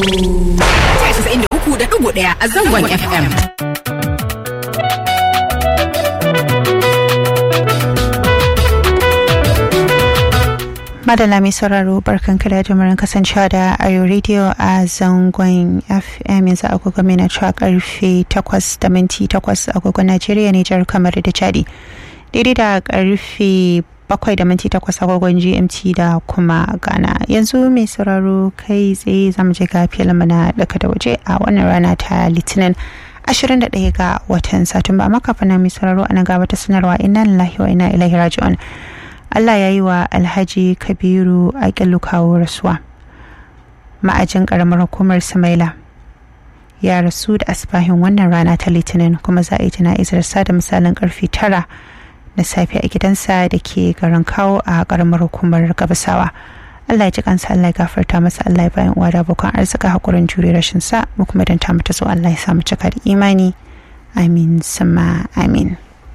ɗaya a zangon FM. Madalla mai sauraro barkan kada jimurin kasancewa da Ayo Radio a zangon FM yanzu agogo mai na cewa karfe 8 da minti 8 agogon Najeriya Nijar kamar da Chadi. Daidai da karfe bakwai da minti takwas agogon gmt da kuma ghana yanzu mai sauraro kai tsaye zamu je ga filinmu na daga da waje a wannan rana ta litinin 21 ga watan satumba amma kafin na mai sauraro ana gaba ta sanarwa inna lillahi wa inna ilaihi raji'un Allah ya yi wa Alhaji Kabiru a kawo rasuwa ma'ajin karamar hukumar Samaila ya rasu da asibahin wannan rana ta litinin kuma za a yi jana'izar sa da misalin karfe tara na safe a gidansa da ke garin kawo a karamar hukumar gabasawa Allah ya ji kansa Allah ya gafarta masa Allah ya bayan uwa da abokan arzika hakurin jure rashin sa mu kuma dan ta mata so Allah ya sa mu cika da imani amin sama amin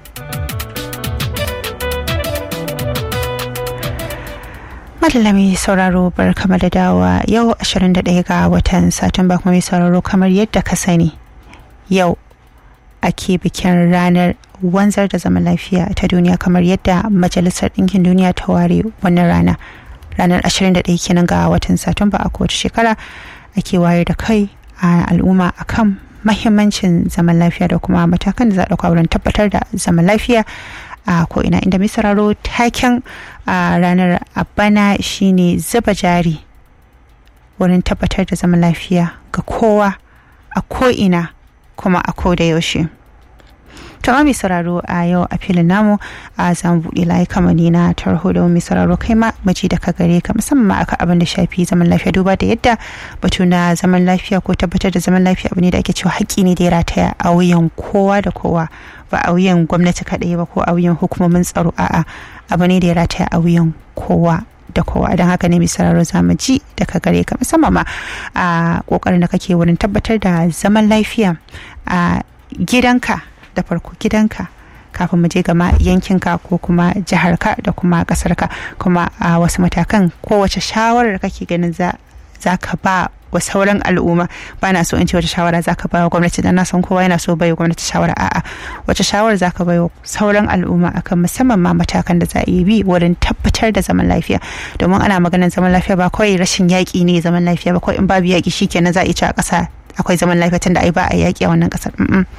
Malami sauraro bar kama da dawa yau 21 ga watan Satumba kuma mai sauraro kamar yadda ka sani yau ake bikin ranar wanzar da zaman lafiya ta duniya kamar yadda majalisar ɗinkin duniya ta ware wannan rana ranar 21 kenan ga watan satumba a kowace shekara ake wayar da kai a al'umma akan mahimmancin zaman lafiya da kuma matakan da za a ɗauka wurin tabbatar da zaman lafiya a ko'ina inda mai sauraro taken a ranar abana shine zuba jari wurin tabbatar da zaman lafiya ga kowa a ko'ina kuma a ko da yaushe. ta mai sauraro a yau a filin namu a zamu buɗe layuka mani na tarho da mai sauraro kai ma maji da ka gare ka musamman aka abin da shafi zaman lafiya duba da yadda batu na zaman lafiya ko tabbatar da zaman lafiya abu ne da ake cewa haƙƙi ne da ya rataya a wuyan kowa da kowa ba a wuyan gwamnati kaɗai ba ko a wuyan hukumomin tsaro a'a abu ne da ya rataya a wuyan kowa da kowa don haka ne mai sauraro za mu ji daga gare ka musamman ma a kokarin da kake wurin tabbatar da zaman lafiya a gidanka da farko gidanka kafin mu je gama yankinka ko kuma jiharka da kuma kasarka kuma a wasu matakan kowace shawarar kake ganin za ka ba wa sauran al'umma ba na so in ce wata shawara za ka ba wa gwamnati dan na san kowa yana so bai wa gwamnati shawara a'a wace shawara za ka bai wa sauran al'umma akan musamman ma matakan da za a yi bi wurin tabbatar da zaman lafiya domin ana maganar zaman lafiya ba kawai rashin yaƙi ne zaman lafiya ba kawai in babu yaƙi shikenan za a ci a ƙasa akwai zaman lafiya tunda ai ba a yaƙi a wannan ƙasar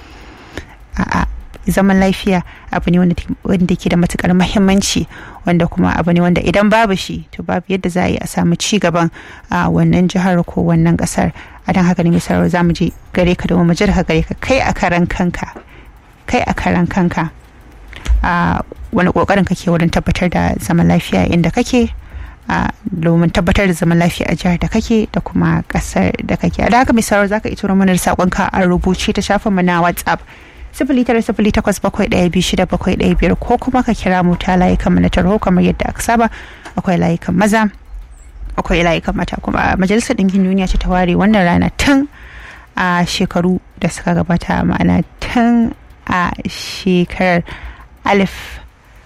a'a zaman lafiya abu ne wanda ke da matukar mahimmanci wanda kuma abu ne wanda idan babu shi to babu yadda za a yi a samu ci gaban a wannan jihar ko wannan kasar a don haka ne misali za mu je gare ka domin mu ji daga gare ka kai a karan kanka kai a karan kanka a wani kokarin kake wurin tabbatar da zaman lafiya inda kake a domin tabbatar da zaman lafiya a jihar da kake da kuma kasar da kake a da haka misali za ka ito mana da saƙonka a rubuce ta shafin mu na whatsapp sifili tara sifili takwas bakwai ɗaya biyu shida bakwai ɗaya biyar ko kuma ka kira mu ta layukan mu na tarho kamar yadda aka saba akwai layukan maza akwai layukan mata kuma majalisar ɗinkin duniya ce ta ware wannan rana tun a shekaru da suka gabata ma'ana tun a shekarar alif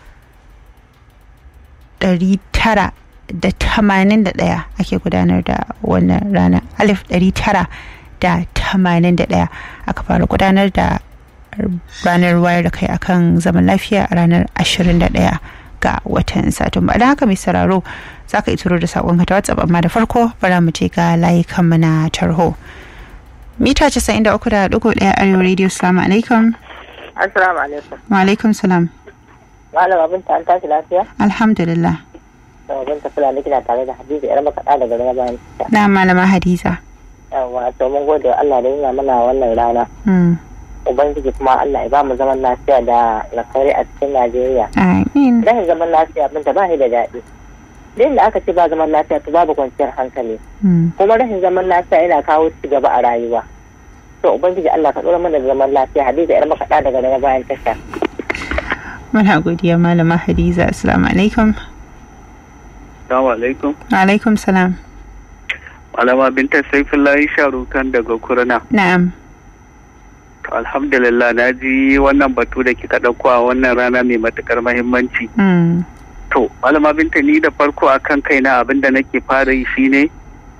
ɗari tara da tamanin da ɗaya ake gudanar da wannan rana alif ɗari tara da tamanin da ɗaya aka fara gudanar da ranar wayar da kai akan zaman lafiya a ranar 21 ga watan satumba don haka mai sauraro za ka ituro da saƙonka ta whatsapp amma da farko bara mu je ga layukanmu na tarho mita 93.1 arewa radio salamu alaikum assalamu alaikum wa alaikum salam malam abin ta an tashi lafiya alhamdulillah da abin ta fulani kina tare da hadiza yar makaɗa daga rana bayan na malama hadiza yawa to mun gode Allah da yana mana wannan rana ubangiji kuma Allah ya ba mu zaman lafiya da alkhairi a cikin Najeriya. Amin. Rashin zaman lafiya abin da ba da daɗi. Duk da aka ce ba zaman lafiya to babu kwanciyar hankali. Kuma rashin zaman lafiya yana kawo ci gaba a rayuwa. To ubangiji Allah ka ɗora mana da zaman lafiya Hadiza yar makaɗa daga daga bayan tasha. Muna godiya malama Hadiza. Assalamu alaikum. Assalamu alaikum. Wa alaikum salam. Malama Binta Saifullahi Sharukan daga Kurna. Na'am. alhamdulillah na ji wannan batu da kika ɗauko a wannan rana mai matukar mahimmanci. To, malama binta ni da farko a kan kaina abin da nake fara yi shine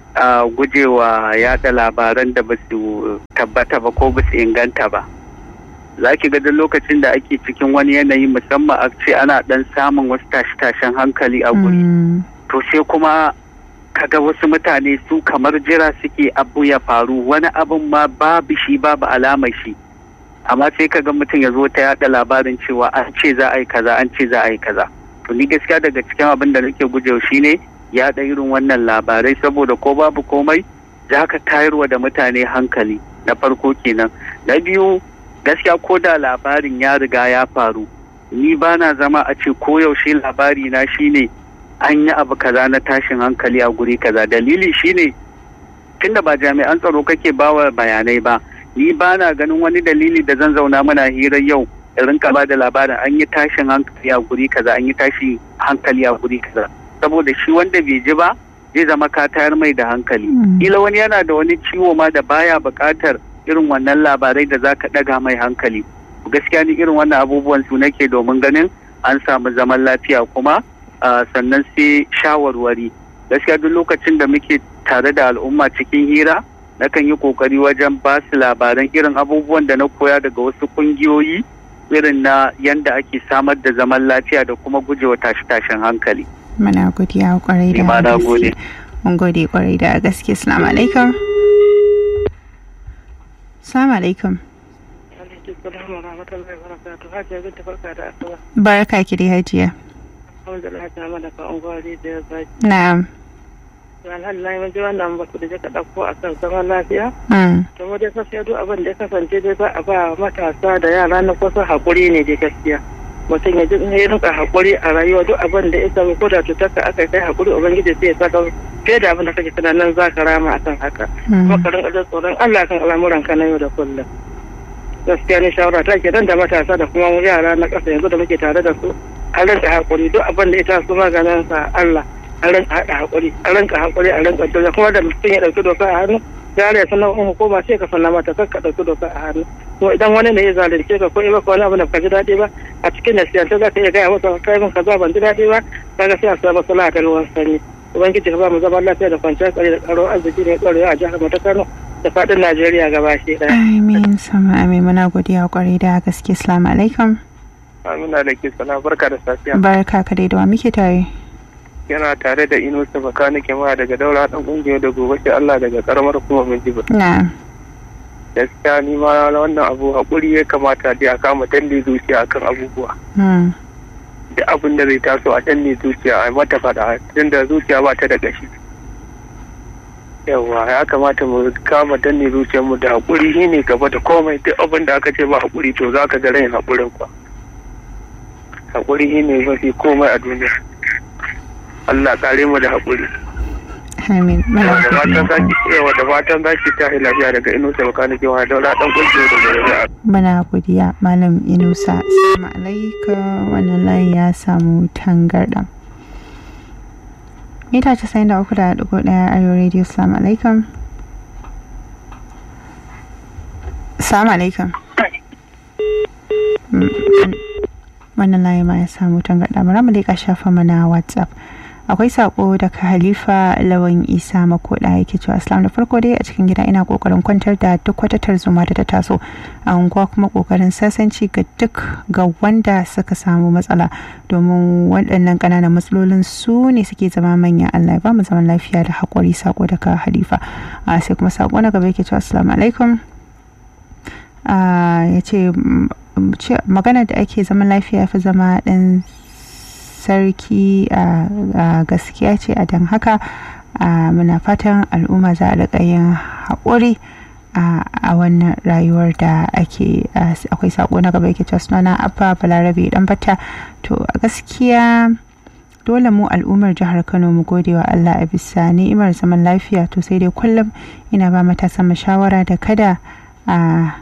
a gujewa yada labaran da ba su tabbata ba ko ba su inganta ba za ki ga duk lokacin da ake cikin wani yanayi musamman a ce ana dan samun wasu tashe-tashen hankali a guri to sai kuma kaga wasu mutane su kamar jira suke abu ya faru wani abin ma babu shi babu alamar shi amma sai kaga mutum ya zo ta yada labarin cewa an ce za a yi kaza an ce za a yi kaza to ni gaskiya daga cikin abin da nake gujewa shine yaɗa irin wannan labarai saboda ko babu komai za ka tayarwa da mutane hankali na farko kenan na biyu gaskiya ko da labarin ya riga ya faru ni ba na zama a ce koyaushe labari na shine an yi abu kaza na tashin hankali a guri kaza dalili shine tunda ba jami'an tsaro kake bawa bayanai ba ni ba na ganin wani dalili da zan zauna muna hirar yau in rinka ba da labarin an yi tashin hankali a guri kaza an yi tashin hankali a guri kaza saboda shi wanda bai ji ba zai zama ka tayar mai da hankali kila wani yana da wani ciwo ma da baya buƙatar irin wannan labarai da za ka ɗaga mai hankali gaskiya ni irin wannan abubuwan su nake domin ganin an samu zaman lafiya kuma sannan sai shawarwari gaskiya duk lokacin da muke tare da al'umma cikin hira nakan yi kokari wajen ba su labaran irin abubuwan da na koya daga wasu kungiyoyi irin na yanda ake samar da zaman lafiya da kuma gujewa tashe-tashen hankali. Muna godiya kwarai da gaske. Mun gode kwarai da gaske. Assalamu alaikum. Assalamu alaikum. Barka ki dai hajiya. Na'am. alhamdulillah mun ji wannan batu da ka ɗauko a kan zaman lafiya. To mu dai gaskiya duk abin da ya kasance dai ba a ba matasa da yara na kusa haƙuri ne dai gaskiya. Mutum ya ji ya rinka haƙuri a rayuwa duk abin da ya sami ko da cutar ka aka kai haƙuri ubangiji sai ya saka fiye da abin da kake tunanin za ka rama akan haka. Kuma ka rinka jin tsoron Allah kan al'amuran ka na yau da kullum. Gaskiya ne shawara ta ke da matasa da kuma yara na ƙasa yanzu da muke tare da su a rinka haƙuri duk abin da ya taso maganin sa Allah. a rinka haɗa haƙuri a rinka haƙuri a rinka dole kuma da mutum ya ɗauki doka a hannu yare sanar in hukuma sai ka sanna mata kar ka ɗauki doka a hannu to idan wani ne ya zalunce ka ko ya baka wani abu da ka ji daɗi ba a cikin nasiyanta za ka iya gaya masa kai min kaza ban ji daɗi ba kaga sai a samu sala ta ruwan sanyi ubangiji ka ba mu zaman lafiya da kwanciyar tsari da karo arziki ne ɗorewa a jihar mu ta Kano da faɗin Najeriya gaba shi ɗaya. Amin sama amin muna godiya kwarai da gaske assalamu alaikum. Amina da ke sana barka da safiya. Barka ka dai da wa muke tare. yana tare da inusa bakanike ma daga daura dan kungiyar da gobe sai Allah daga karamar kuma mun jiba na'am gaskiya ni ma wannan abu hakuri ya kamata dai a kama danne zuciya akan abubuwa duk abin da zai taso a danne zuciya a mata fada tunda zuciya ba ta da gashi yawa ya kamata mu kama danne zuciyar mu da hakuri shine gaba da komai duk abin da aka ce ba hakuri to zaka ga rain hakurin kwa hakuri shine mafi komai a duniya Allah kare mu da haƙuri. Amin. Da fatan zaki yawa da fatan zaki ta lafiya daga Inusa baka nake wa daura dan kungiyo da gobe. Muna godiya Malam Inusa. Assalamu alaikum wannan layi ya samu tangarda. Mita casa'in da uku da ɗigo ɗaya a yau radio Assalamu alaikum. Assalamu alaikum. Wannan layi ma ya samu tangarda. Bari mu leƙa shafa mana WhatsApp. akwai sako daga halifa lawan isa makoda yake cewa islam da farko dai a cikin gida ina kokarin kwantar da duk wata tarzoma da ta taso a unguwa kuma kokarin sasanci ga duk ga wanda suka samu matsala domin waɗannan ƙananan matsalolin su ne suke zama manya allah ya ba mu zaman lafiya da haƙuri sako daga halifa sai kuma sako na gaba yake cewa assalamu alaikum ya ce maganar da ake zaman lafiya fi zama ɗan sarki a gaskiya ce a don haka muna fatan al'umma za a riƙa yin haƙuri a wannan rayuwar da ake akwai saƙo na gaba yake cewa sunana abba balarabe dan bata to a gaskiya dole mu al'ummar jihar kano mu gode wa allah a bisa ni'imar zaman lafiya to sai dai kullum ina ba matasan mu shawara da kada a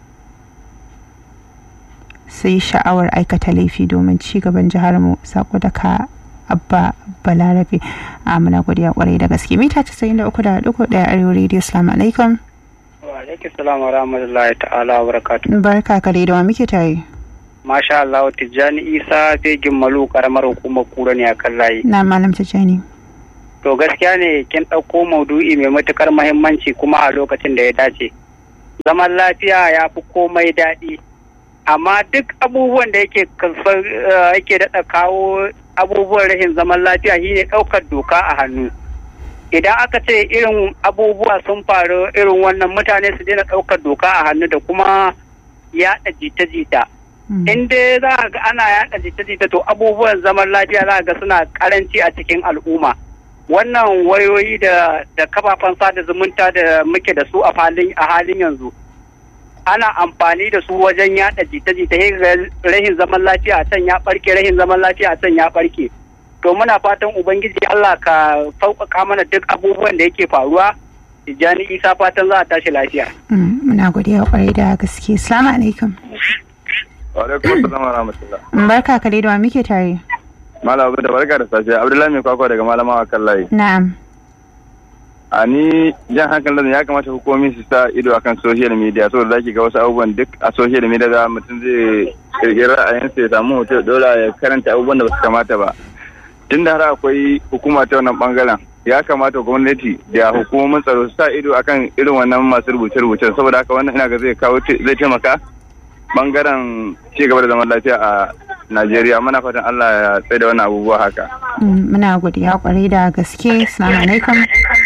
sai sha'awar aikata laifi domin ci gaban jihar mu sako daga abba balarabe a muna godiya kwarai da gaske mita casa'in da uku da duku daya arewa radio salamu alaikum wa alaikum salam wa rahmatullahi ta'ala wa barakatuh barka ka da wa muke tare masha Allah tijjani isa fegin malu karamar hukumar kura ne a kan layi na malam tijjani to gaskiya ne kin ɗauko maudu'i mai matukar mahimmanci kuma a lokacin da ya dace zaman lafiya ya fi komai daɗi amma duk abubuwan da yake yake daɗa kawo abubuwan rashin zaman lafiya shine ɗaukar doka a hannu idan aka ce irin abubuwa sun faru irin wannan mutane su daina ɗaukar doka a hannu da kuma yaɗa jita-jita in dai za ga ana yaɗa jita-jita to abubuwan zaman lafiya za ga suna karanci a cikin al'umma wannan wayoyi da da kafafen sada zumunta da muke da su a halin yanzu ana amfani da su wajen yada jita-jita rahin zaman lafiya a can ya barke rahin zaman lafiya a can ya barke to muna fatan ubangiji Allah ka sauƙaƙa mana duk abubuwan da yake faruwa Tijjani Isa fatan za a tashi lafiya. Muna godiya kwarai da gaske. Assalamu alaikum. Wa alaikum assalam wa rahmatullah. Barka ka da wa muke tare. Malam Abu da barka da safiya. Abdullahi mai kwakwa daga malama kan layi. Na'am. a ni jan hankalin ya kamata hukumomi su sa ido akan social media saboda zaki ga wasu abubuwan duk a social media da mutum zai kirkiri ra'ayinsa ya samu hoto dole ya karanta abubuwan da ba su kamata ba tunda har akwai hukuma ta wannan bangaren ya kamata gwamnati da hukumomin tsaro su sa ido akan irin wannan masu rubuce-rubucen saboda haka wannan ina ga zai kawo zai taimaka bangaren ci gaba da zaman lafiya a Najeriya muna fatan Allah ya tsaye da wannan abubuwa haka. Muna godiya kwarai da gaske. Assalamu alaikum.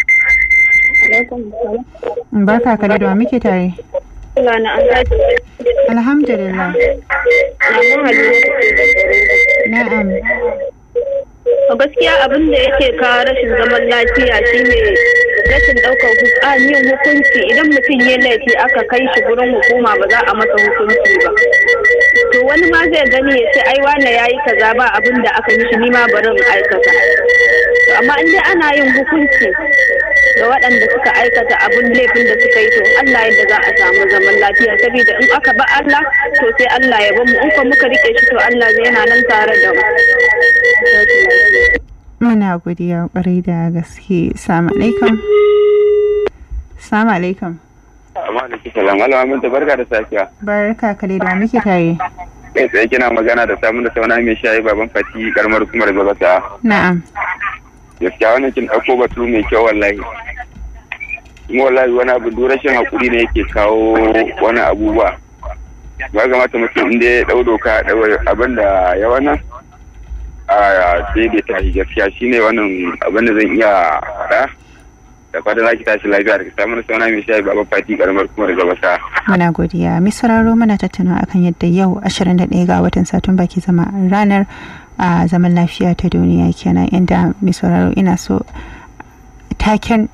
Barka ka da muke tare. Alhamdulillah. Na'am. gaskiya abin da yake kawo rashin zaman lafiya shine rashin ɗaukar yin hukunci idan mutum ya laifi aka kai shi gurin hukuma ba za a masa hukunci ba to wani ma zai gani ya ce ai wane ya yi kaza ba abin da aka mishi ni ma bari in aikata amma in dai ana yin hukunci ga waɗanda suka aikata abin laifin da suka yi to Allah yadda za a samu zaman lafiya saboda in aka ba Allah to sai Allah ya bamu in ko muka rike shi to Allah zai yana nan tare da mu Muna godiya kwarai da gaske. Salamu alaikum. Salamu alaikum. Amma da kika zama alamun ta barka da safiya. Barka ka da muke tare. Kai tsaye kina magana da samun da sauna mai shayi baban fati karamar hukumar gabata. Na'am. Gaskiya wannan kin ɗauko batu mai kyau wallahi. Kuma wallahi wani abu duk rashin hakuri ne yake kawo wani abubuwa. Ba kamata mutum inda ya ɗau doka abin da ya wannan a daidaita shi gaskiya shine wannan abin da zan iya faɗa da fatan za ki tashi lafiya daga samun sauna mai shayi baba fati karamar kuma daga basa. Muna godiya. Mai sauraro muna tattauna akan yadda yau 21 ga watan Satumba ke zama ranar a zaman lafiya ta duniya kenan inda mai sauraro ina so taken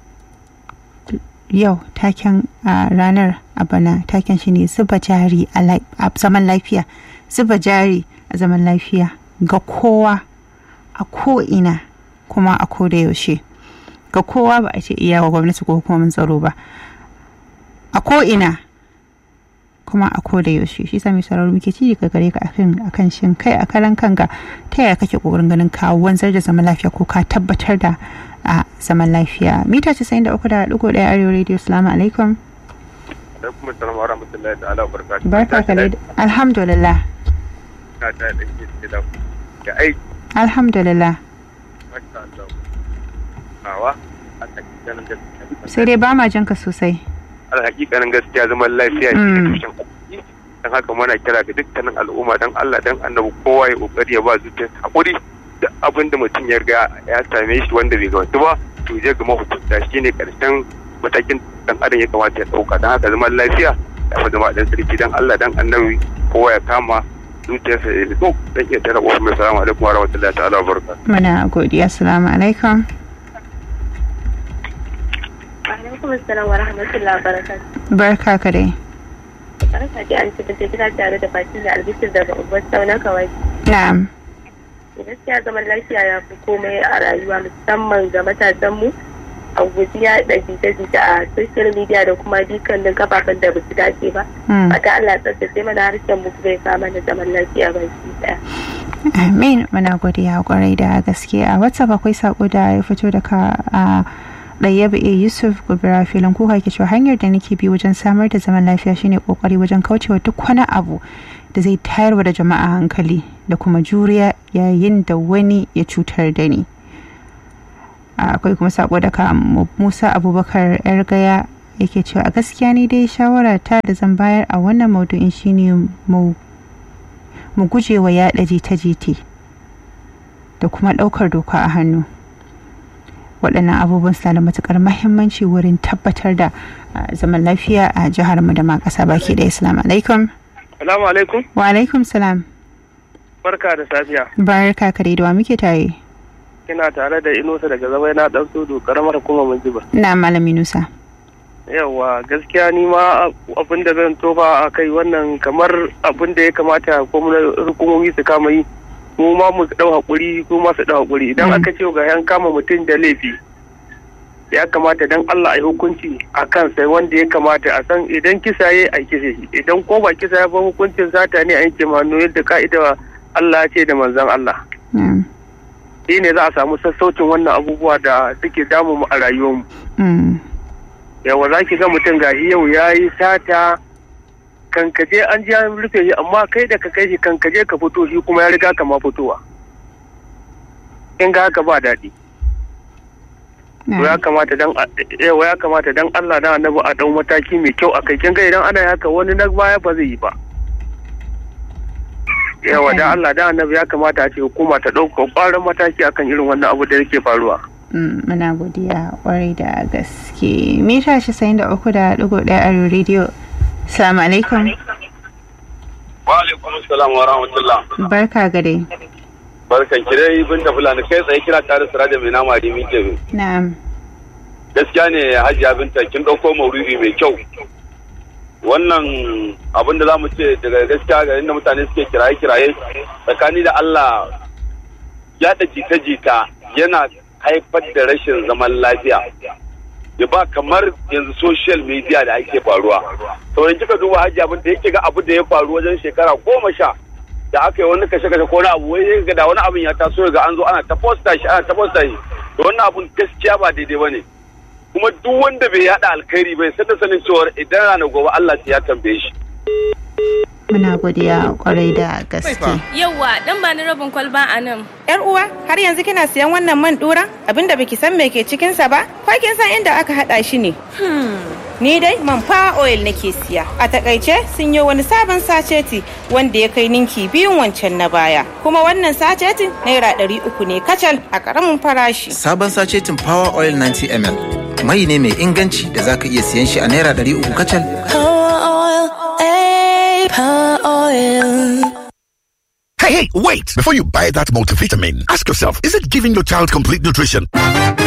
yau taken a ranar a bana taken shine zuba jari a zaman lafiya zuba jari a zaman lafiya ga kowa a ko'ina kuma a koda yaushe ga kowa ba a ce iya wa gwamnati ko hukumomin tsaro ba a ko'ina kuma a koda yaushe shi sami sarari muke ci ga gare ka akan akan shin kai a karan kanka ta yaya kake kokarin ganin ka wanzar da zaman lafiya ko ka tabbatar da a zaman lafiya mita 93.1 arewa radio salamu alaikum alaikum assalam wa rahmatullahi ta'ala wa barakatuh barka ka alhamdulillah ka ta da ke da ya aiki alhamdulillah masha Allah awa a hakikanin gaskiya sai dai ba ma jan ka sosai a hakikanin gaskiya zaman lafiya shi ne tushen arziki dan haka muna kira ga dukkanin al'umma dan Allah dan annabi kowa ya kokari ya ba zuciyar hakuri da abin da mutum ya riga ya same shi wanda bai gabata ba to je ga mahukunta shine karshen matakin dan adam ya kamata ya dauka dan haka zaman lafiya ya fi zama dan sarki dan Allah dan annabi kowa ya kama zuciyarsa ya nutsu dan iya tara ƙofar mai salamu alaikum wa rahmatullahi ta'ala wa barakatuh muna godiya assalamu alaikum alaikum assalam wa rahmatullahi wa barakatuh barka ka dai barka ji an ci da gida tare da baki da albishir daga ubar sauna kawai na'am gaskiya zaman lafiya ya fi komai a rayuwa musamman ga matasanmu a guji ya da jita-jita a social media da kuma dukkanin kafafen da basu dace ba fata Allah tsaftace mana harshen mu zai kama da zaman lafiya baki daya amin muna godiya kwarai da gaske a whatsapp akwai sako da ya fito daga a ɗayyaba a yusuf gobira filin kuka ke cewa hanyar da nake bi wajen samar da zaman lafiya shine kokari wajen kaucewa duk wani abu da zai tayarwa da jama'a hankali da kuma juriya yayin da wani ya cutar da ni akwai kuma sako daga musa abubakar yar gaya yake cewa a gaskiya ni dai shawara ta da zan bayar a wannan maudu'in shine mu mu guje wa yaɗa jita-jita da kuma ɗaukar doka a hannu waɗannan abubuwan suna da matukar mahimmanci wurin tabbatar da zaman lafiya a jihar mu da ma ƙasa baki da islam alaikum salamu alaikum wa alaikum salam barka da safiya barka kare da wa muke tare kina tare da inusa daga zama na dan sudu karamar kuma mun jiba na malami nusa yawa gaskiya ni ma abin da zan tofa a kai wannan kamar abin da ya kamata hukumomi su kama yi mu ma mu dau hakuri ko ma su dau hakuri idan aka ce ga yan kama mutum da laifi ya kamata dan Allah a yi hukunci a kan sai wanda ya kamata a san idan kisa ya a kisa shi idan ko ba kisa ya ba hukuncin sata ne a yanke manu yadda ka'ida Allah ya ce da manzon Allah shi ne za a samu sassaucin wannan abubuwa da suke damu mu a rayuwarmu yawa za ki ga mutum gashi yau ya yi sata kankaje an ji an rufe shi amma kai da ka kai shi kankaje ka fito shi kuma ya riga ka ma fitowa in ga haka ba daɗi ya kamata dan yawa ya kamata dan Allah da annabi a dau mataki mai kyau akai kin ga idan ana haka wani na baya ba zai yi ba yawa da Allah da annabi ya kamata a ce hukuma ta ɗauka ƙwarin mataki akan irin wannan abu da yake faruwa muna godiya kwarai da gaske mita shi sayin da uku da ɗigo ɗaya a rediyo salamu alaikum wa alaikum salam wa rahmatullah barka gade barkan ki dai bin da fulani kai tsaye kira tare sira da mai nama da min kebe na'am gaskiya ne hajiya binta kin ɗauko mauridi mai kyau wannan abin da za mu ce daga gaskiya ga inda mutane suke kiraye kiraye tsakani da Allah yaɗa jita-jita yana haifar da rashin zaman lafiya ya ba kamar yanzu social media da ake faruwa sauran kika duba hajji abin da yake ga abu da ya faru wajen shekara goma sha da aka yi wani kashe kashe ko wani abu wai ga da wani abin ya taso ga an zo ana ta posta shi ana ta posta shi da wannan abun gaskiya ba daidai bane kuma duk wanda bai yada alkhairi bai san da sanin cewa idan ranar gobe Allah ya tambaye shi muna godiya kwarai da gaske. Yauwa dan ba ni rabin kwalba a nan. Yar uwa har yanzu kina siyan wannan man dura abinda baki san me ke cikin sa ba? Ko kin san inda aka hada shi ne? Ni dai man fa oil nake siya. A takaice sun yi wani sabon saceti wanda ya kai ninki biyun wancan na baya. Kuma wannan sacetin naira ɗari uku ne kacal a ƙaramin farashi. Sabon sacetin Power Oil 90 ml. Mai ne mai inganci da zaka iya siyan shi a naira ɗari uku kacal. Power oil. Hey, hey, wait! Before you buy that multivitamin, ask yourself, is it giving your child complete nutrition?